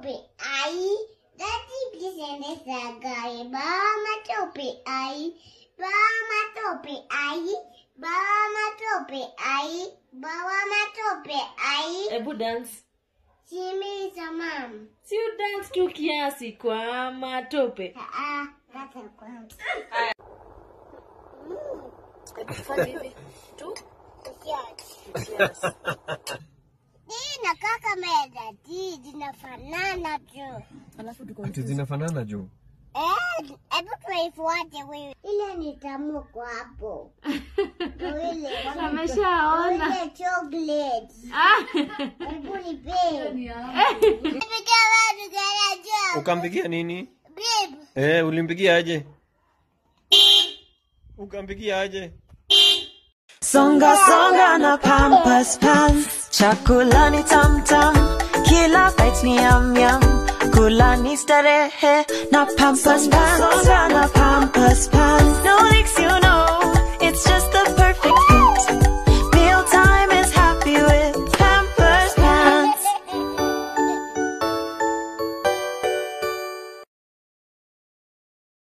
matope ai. Daddy, please endesha gari. Bawa matope ai. Bawa matope ai. Bawa matope ai. Bawa matope ai. Hebu dance. Shimiza mam. Si u dance tu kiasi kwa matope. Ah, that's a kwanza. Fanya hivi. Tu. Hii inakaa kama ya dadi, zinafanana tu. Alafu tuko ati zinafanana juu Eh, hebu tuifuate wewe. Ile ni tamu kwa hapo. Ndio ile. Ameshaona. Ile chocolate. Ah. Hebu nipe. Nipigia watu garaja. ukampigia nini Babe, eh ulimpigia aje ukampigia aje Songa songa na Pampers Pants, chakula ni tam tam, kila bite ni yum yum, kula ni starehe na Pampers Pants. Songa na Pampers Pants, no